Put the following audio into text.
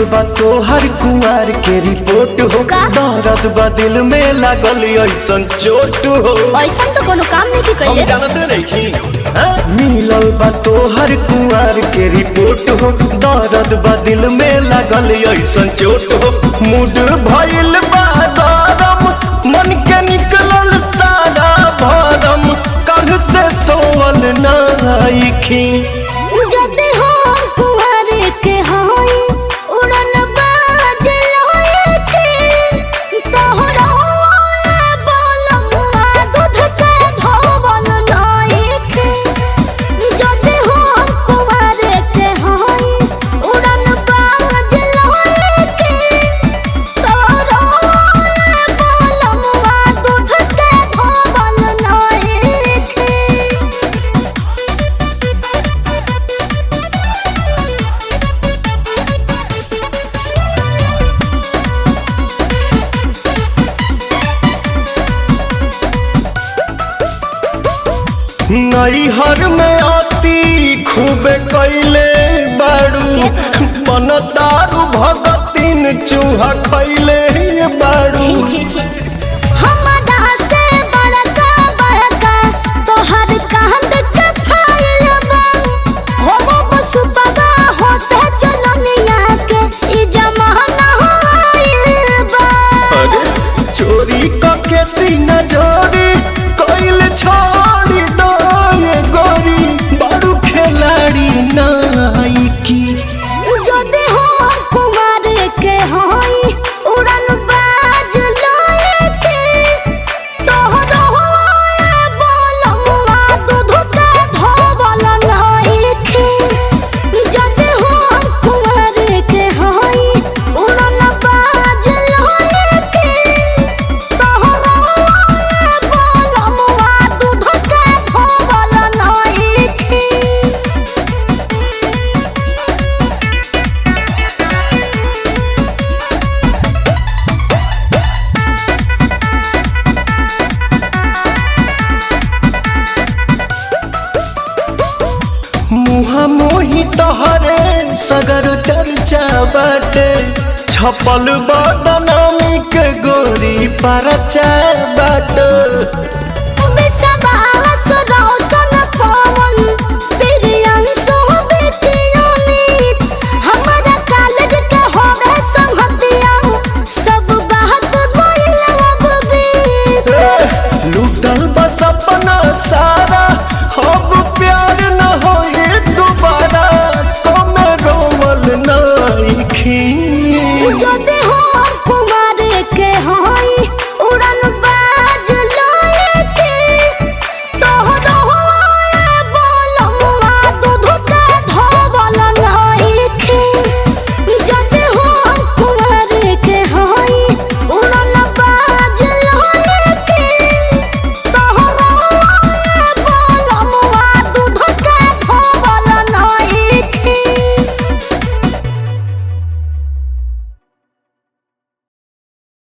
बा तोहर कुंवर के रिपोर्ट हो का? दर्द बा दिल में लागल ऐसन चोट हो ऐसा तो कोनो काम नहीं हम कैले जानते नहीं मिलल बा तोहर कुंवर के रिपोर्ट हो दर्द बा दिल में लागल ऐसन चोट हो मूड भइल बा गरम मन के निकलल सारा भरम कल से सोवल नाइखी जदे हो कुंवर के होई उड़न बाज लोए के तोहरा बोलमुआ दूध के धोवल नाई के जदे हो कुंवर के होई उड़न बाज लोए के तोहरा बोलमुआ दूध के धोवल नाई के नैहर में अति खूब कैले बाड़ू बन दारू भगतिन चूहा खैले बाड़ू छी छी छी हमरा से बड़का बड़का तोहर कांद के फाइल बा हो वो बसुपगा हो से चलनिया के ई जमाना होइल बा अरे चोरी के सीना जोरी कैल छोड़ी दो ये गोरी बाड़ू खिलाड़ी नाइकी जदे हो कुमार के होई उड़न बाज लोए के तोहरो बोलमुआ दूध के धोवल नाई के जदे हो कुमार के होई उड़न बाज लोए के तोहरो बोलमुआ दूध के धोवल नाई के मुहा मोही तोहरे सगर चर्चा बाटे छपल बदनामी के गोरी परचा बाटे